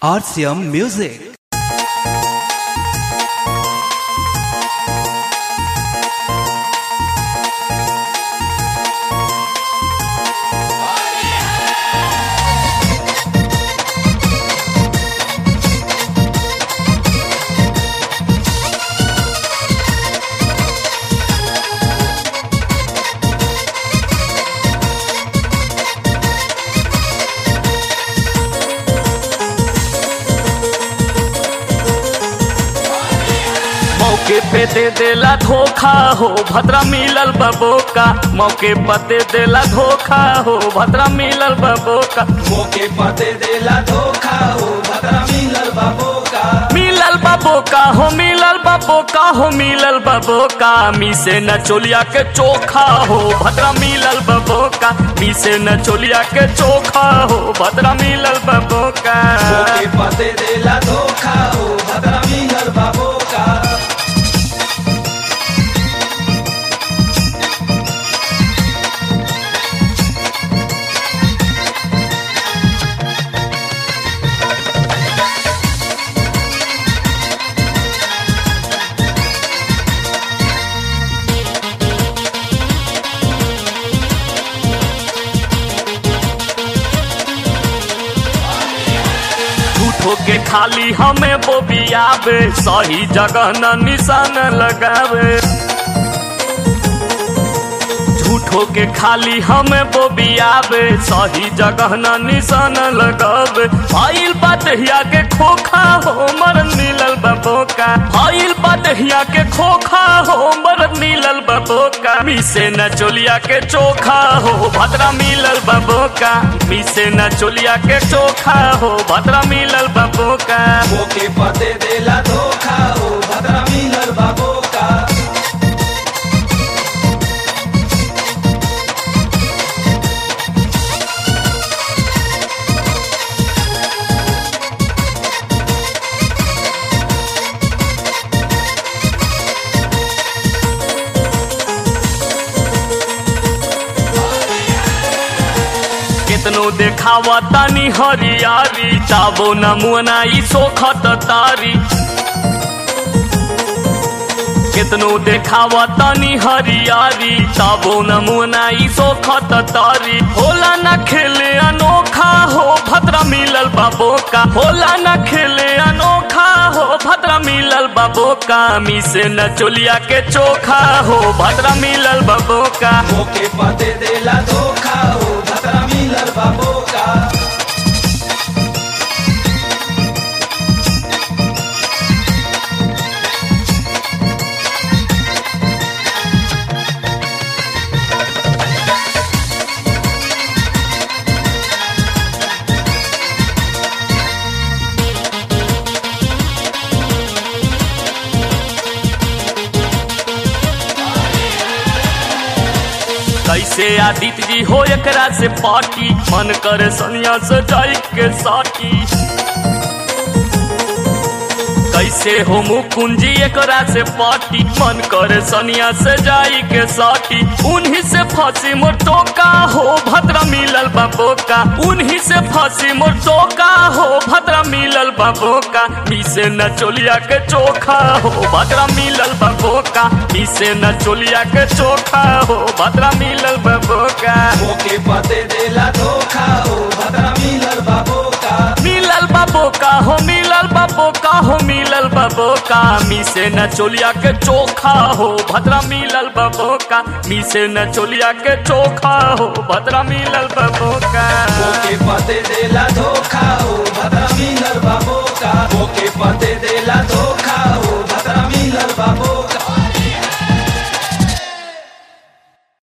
RCM Music. मौके पे दे देला धोखा हो भद्रा मिलल बबोका मौके पर दे देला धोखा हो भद्रा मिलल बबोका मौके पर दे देला धोखा हो भद्रा मिलल बाबो का मिलल बबोका हो मिलल बबोका हो मिलल बबोका मी से न चोलिया के चोखा हो भद्रा मिलल बबोका मी से न चोलिया के चोखा हो भद्रा मिलल बबोका मौके पर दे देला धोखा हो भद्रा मिलल बाबो का झूठो के खाली हमें बोबियावे सही जगह न निशान लगावे झूठो के खाली हमें बोबियावे सही जगह न निशान लगावे भइल बटहिया के खोखा हो मर मिलल बबोका भइल बटहिया के खोखा हो मर मिलल बबोका मिसे न चोलिया के चोखा हो भद्रा मिलल बबोका मिसे न चोलिया के चोखा हो भद्रा मिलल बबोका मौके पर दे देला धोखा हो भद्रा मिलल बाबो का कितनो देखावा तानी हरियारी ताबो न मुअना ई सोखत तारी कितनो देखावा तानी हरियारी ताबो न मुअना ई सोखत तारी होला न खेले अनोखा हो भद्रा मिलल बाबो का होला न खेले अनोखा हो भद्रा मिलल बाबो का मी से न चोलिया के चोखा हो भद्रा मिलल बाबो का मौके पर दे देला धोखा हो भद्रा मिलल बाबो का कैसे आदित्य जी हो एकरा से पार्टी मन करे सनिया से जाई के साटी कैसे हो मुकुंजी एकरा से पार्टी मन करे सनिया से जाई के साटी उन्हीं से फंसी मोर टोका हो भद्रा मिलल बाबोका उन्हीं से फंसी मोर टोका हो भद्रा मिलल बाबोका मी से न चोलिया के चोखा हो भद्रा मिलल बाबोका मी से न चोलिया के चोखा हो भद्रा मिलल बाबोका मौके पर दे देला धोखा हो भद्रा मिलल बाबो का मिलल बाबोका हो मिलल बाबोका हो मिलल बाबोका मी से न चोलिया के चोखा हो भद्रा मिलल बाबोका मी से न चोलिया के चोखा हो भद्रा मिलल बाबोका मौके पर दे देला धोखा हो भद्रा मिलल बाबो का मौके पर दे देला धोखा